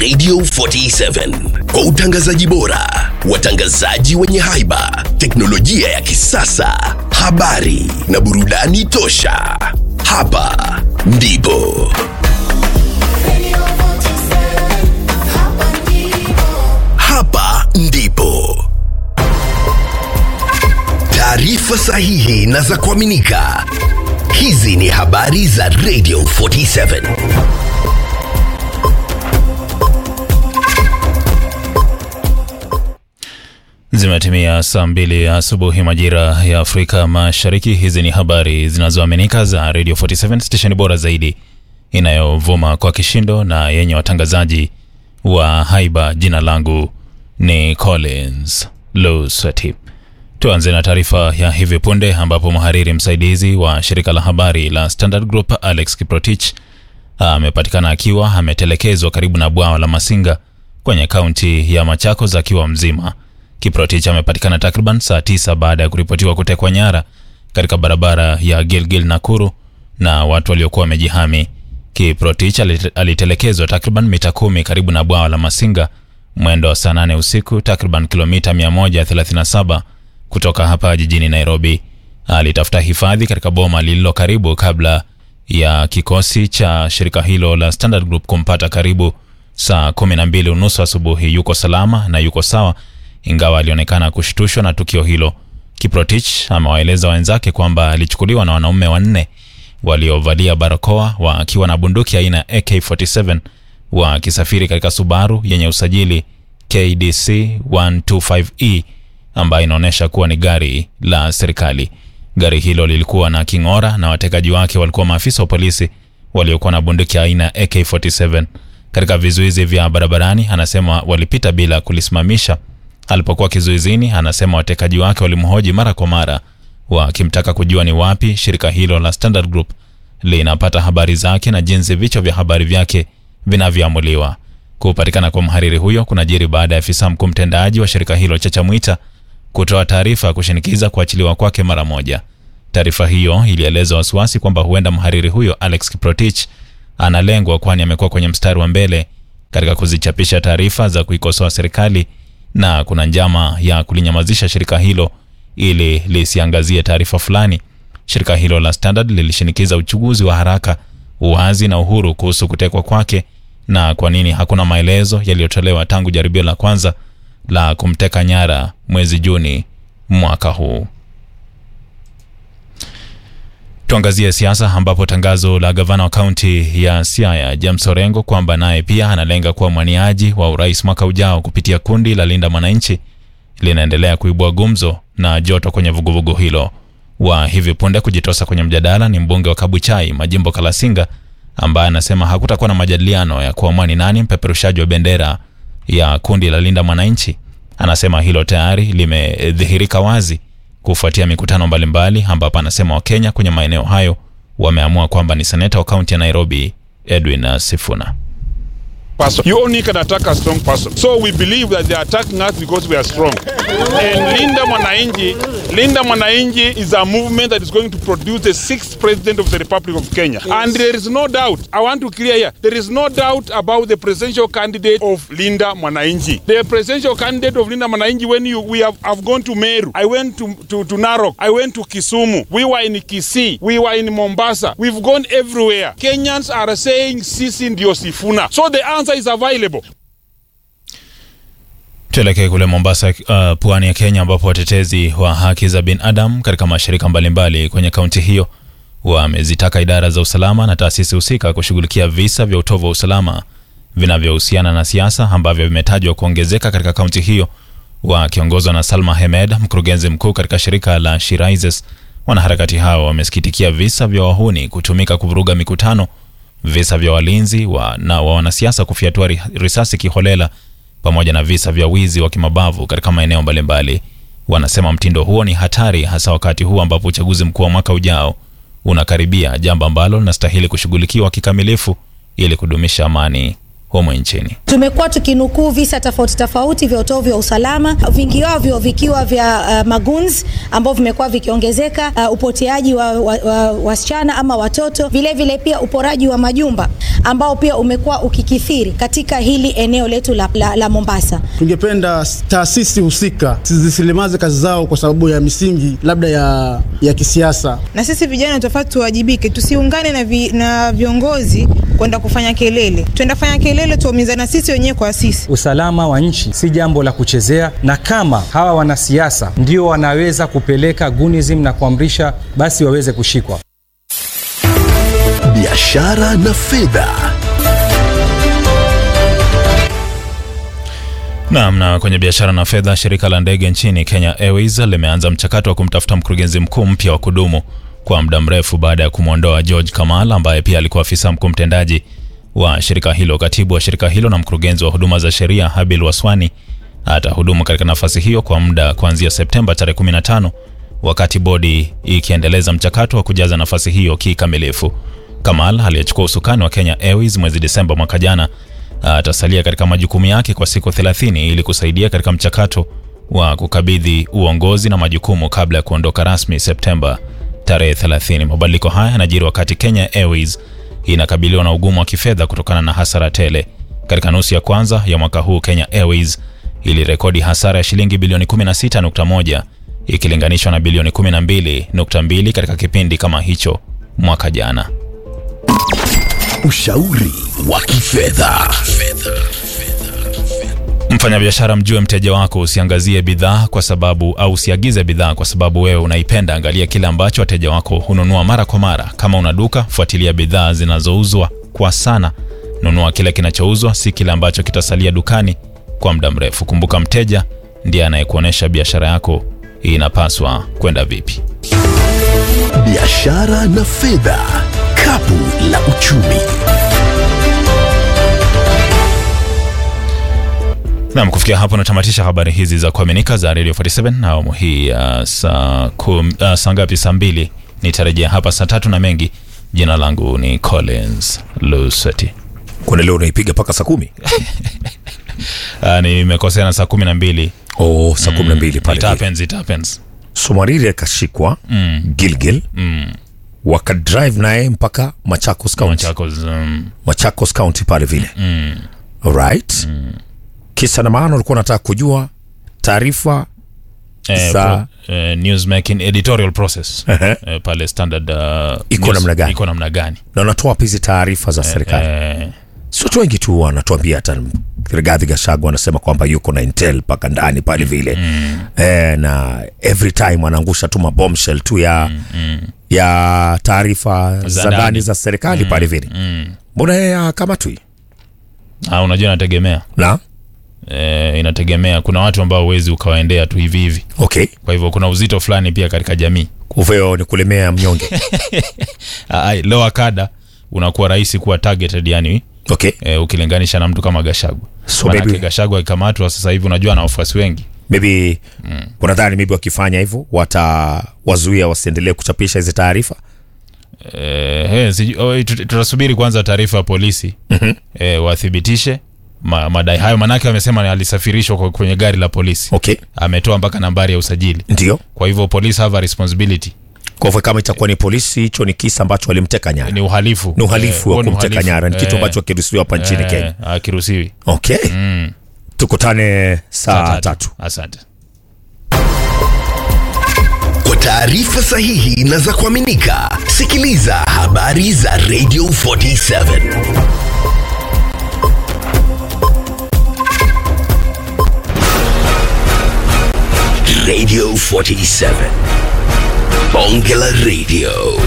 Radio 47 kwa utangazaji bora, watangazaji wenye haiba, teknolojia ya kisasa, habari na burudani tosha. Hapa ndipo hapa ndipo taarifa sahihi na za kuaminika. Hizi ni habari za Radio 47. Zimetimia saa mbili asubuhi majira ya Afrika Mashariki. Hizi ni habari zinazoaminika za Radio 47 stesheni bora zaidi inayovuma kwa kishindo na yenye watangazaji wa haiba. Jina langu ni Collins Lusweti. Tuanze na taarifa ya hivi punde ambapo mhariri msaidizi wa shirika la habari la Standard Group Alex Kiprotich amepatikana akiwa ametelekezwa karibu na bwawa la Masinga kwenye kaunti ya Machakos akiwa mzima. Kiprotich amepatikana takriban saa tisa baada ya kuripotiwa kutekwa nyara katika barabara ya Gilgil Nakuru na watu waliokuwa wamejihami. Kiprotich alit- alitelekezwa takriban mita kumi karibu na bwawa la Masinga mwendo wa saa nane usiku, takriban kilomita 137 kutoka hapa jijini Nairobi. Alitafuta hifadhi katika boma lililo karibu kabla ya kikosi cha shirika hilo la Standard Group kumpata karibu saa kumi na mbili unusu asubuhi. Yuko salama na yuko sawa, ingawa alionekana kushtushwa na tukio hilo. Kiprotich amewaeleza wenzake kwamba alichukuliwa na wanaume wanne waliovalia barakoa wakiwa na bunduki aina ya AK47 wakisafiri katika Subaru yenye usajili KDC 125E ambayo inaonyesha kuwa ni gari la serikali. Gari hilo lilikuwa na king'ora na watekaji wake walikuwa maafisa wa polisi waliokuwa na bunduki aina ya AK47. Katika vizuizi vya barabarani, anasema walipita bila kulisimamisha. Alipokuwa kizuizini, anasema watekaji wake walimhoji mara kwa mara wakimtaka kujua ni wapi shirika hilo la Standard Group linapata habari zake na jinsi vichwa vya habari vyake vinavyoamuliwa. Kupatikana kwa mhariri huyo kunajiri baada ya afisa mkuu mtendaji wa shirika hilo Chacha Mwita kutoa taarifa ya kushinikiza kuachiliwa kwake mara moja. Taarifa hiyo ilieleza wasiwasi kwamba huenda mhariri huyo Alex Kiprotich analengwa, kwani amekuwa kwenye mstari wa mbele katika kuzichapisha taarifa za kuikosoa serikali na kuna njama ya kulinyamazisha shirika hilo ili lisiangazie taarifa fulani. Shirika hilo la Standard lilishinikiza uchunguzi wa haraka, uwazi na uhuru kuhusu kutekwa kwake na kwa nini hakuna maelezo yaliyotolewa tangu jaribio la kwanza la kumteka nyara mwezi Juni mwaka huu. Tuangazie siasa ambapo tangazo la gavana wa kaunti ya Siaya James Orengo kwamba naye pia analenga kuwa mwaniaji wa urais mwaka ujao kupitia kundi la Linda Mwananchi linaendelea kuibua gumzo na joto kwenye vuguvugu hilo. Wa hivi punde kujitosa kwenye mjadala ni mbunge wa Kabuchai Majimbo Kalasinga ambaye anasema hakutakuwa na majadiliano ya kuamua ni nani mpeperushaji wa bendera ya kundi la Linda Mwananchi. Anasema hilo tayari limedhihirika wazi kufuatia mikutano mbalimbali, ambapo anasema Wakenya kwenye maeneo hayo wameamua kwamba ni seneta wa kaunti ya Nairobi Edwin Sifuna. person. You only can attack a strong person. So we believe that they are attacking us because we are strong. And Linda Mwanainji, Linda Mwanainji is a movement that is going to produce the sixth president of the Republic of Kenya. And there is no doubt, I want to clear here, there is no doubt about the presidential candidate of Linda Mwanainji. The presidential candidate of Linda Mwanainji, when you we have, have gone to Meru, I went to, to, to Narok, I went to Kisumu, we were in Kisii, we were in Mombasa, we've gone everywhere. Kenyans are saying sisi ndio Sifuna. So the answer is available. Tuelekee kule Mombasa, uh, pwani ya Kenya, ambapo watetezi wa haki za binadamu katika mashirika mbalimbali kwenye kaunti hiyo wamezitaka idara za usalama na taasisi husika kushughulikia visa vya utovu wa usalama vinavyohusiana na siasa ambavyo vimetajwa kuongezeka katika kaunti hiyo. Wakiongozwa na Salma Hemed, mkurugenzi mkuu katika shirika la Shiraises, wanaharakati hao wamesikitikia visa vya wahuni kutumika kuvuruga mikutano, visa vya walinzi wa, na wa wanasiasa kufyatua ri- risasi kiholela pamoja na visa vya wizi wa kimabavu katika maeneo mbalimbali. Wanasema mtindo huo ni hatari, hasa wakati huu ambapo uchaguzi mkuu wa mwaka ujao unakaribia, jambo ambalo linastahili kushughulikiwa kikamilifu ili kudumisha amani humu nchini. Tumekuwa tukinukuu visa tofauti tofauti vya utovu wa usalama, vingi wavyo vikiwa vya uh, maguns ambao vimekuwa vikiongezeka, uh, upoteaji wa wasichana wa, wa ama watoto, vile vile pia uporaji wa majumba ambao pia umekuwa ukikithiri katika hili eneo letu la, la, la Mombasa. Tungependa taasisi husika zisilimaze kazi zao kwa sababu ya misingi labda ya, ya kisiasa. Na sisi vijana tofauti tuwajibike, tusiungane na, vi, na viongozi kwenda kufanya kelele, tuenda kufanya kelele tuumizana sisi wenyewe kwa sisi. Usalama wa nchi si jambo la kuchezea, na kama hawa wanasiasa ndio wanaweza kupeleka gunism na kuamrisha, basi waweze kushikwa. Biashara na fedha. Naam, na kwenye biashara na fedha, shirika la ndege nchini Kenya Airways limeanza mchakato wa kumtafuta mkurugenzi mkuu mpya wa kudumu kwa muda mrefu baada ya kumwondoa George Kamal ambaye pia alikuwa afisa mkuu mtendaji wa shirika hilo. Katibu wa shirika hilo na mkurugenzi wa huduma za sheria Habil Waswani atahudumu katika nafasi hiyo kwa muda kuanzia Septemba tarehe 15 wakati bodi ikiendeleza mchakato wa kujaza nafasi hiyo kikamilifu. Kamal aliyechukua usukani wa Kenya Airways mwezi Desemba mwaka jana atasalia katika majukumu yake kwa siku 30 ili kusaidia katika mchakato wa kukabidhi uongozi na majukumu kabla ya kuondoka rasmi Septemba tarehe 30. Mabadiliko haya yanajiri wakati Kenya Airways inakabiliwa na ugumu wa kifedha kutokana na hasara tele. Katika nusu ya kwanza ya mwaka huu, Kenya Airways ilirekodi hasara ya shilingi bilioni 16.1 ikilinganishwa na bilioni 12.2 katika kipindi kama hicho mwaka jana. Ushauri wa kifedha. Mfanyabiashara, mjue mteja wako, usiangazie bidhaa kwa sababu au usiagize bidhaa kwa sababu wewe unaipenda. Angalia kile ambacho wateja wako hununua mara kwa mara. Kama una duka, fuatilia bidhaa zinazouzwa kwa sana. Nunua kile kinachouzwa, si kile ambacho kitasalia dukani kwa muda mrefu. Kumbuka, mteja ndiye anayekuonyesha biashara yako inapaswa kwenda vipi. Biashara na fedha, kapu la uchumi. Nam, kufikia hapo natamatisha habari hizi za kuaminika za Radio 47 na awamu hii ya uh, saa uh, saa ngapi? Saa mbili. Nitarejea hapa saa tatu na mengi. Jina langu ni Collins Luseti. Kuna leo unaipiga mpaka saa kumi? Uh, nimekosea na saa kumi na mbili. Oh, saa kumi na mbili pale It vile. happens, it happens. Somariri akashikwa Gilgil wakadrive naye mpaka Machakos County, Machakos, um, Machakos County pale vile alright. Kisa na maana ulikuwa unataka kujua taarifa eh, Za- pro, eh, news making editorial process Ehe. eh, pale standard uh, Iko news- namna gani? iko namna gani na unatoa wapi hizi taarifa za serikali? eh, Si watu wengi tu wanatuambia, hata Rigathi Gachagua anasema kwamba yuko na intel mpaka ndani pale vile eh, na every time anaangusha tu mabombshell tu ya ya taarifa Za za ndani. ndani za serikali pale vile. Mbona yeye akamatwi ah, unajua inategemea na eh, inategemea kuna watu ambao huwezi ukawaendea tu hivi hivi okay, kwa hivyo kuna uzito fulani pia katika jamii kuvyo ni kulemea mnyonge Ah, ai, lower kada unakuwa rahisi kuwa targeted yani okay. eh, ukilinganisha na mtu kama Gashagwa So Manake maybe- Gashagwa akikamatwa sasa hivi unajua ana wafuasi wengi maybe unadhani maybe wakifanya hivyo watawazuia wasiendelee kuchapisha hizi taarifa eh, eh, siju- oh, tut- tutasubiri kwanza taarifa ya polisi eh, wathibitishe ma, madai hayo manake wamesema alisafirishwa kwa- kwenye gari la polisi okay, ametoa mpaka nambari ya usajili ndio. kwa hivyo police have a responsibility Kwa hivyo kama itakuwa ni polisi, hicho ni kisa ambacho walimteka nyara, ni uhalifu ni uhalifu huo wa ni kumteka uhalifu. nyara, ni kitu Eh, ambacho hakiruhusiwi hapa nchini eh, Kenya. hakiruhusiwi Okay, tukutane saa Saa tatu. asante Kwa taarifa sahihi na za kuaminika, sikiliza habari za Radio 47 Radio 47 Bonge la Radio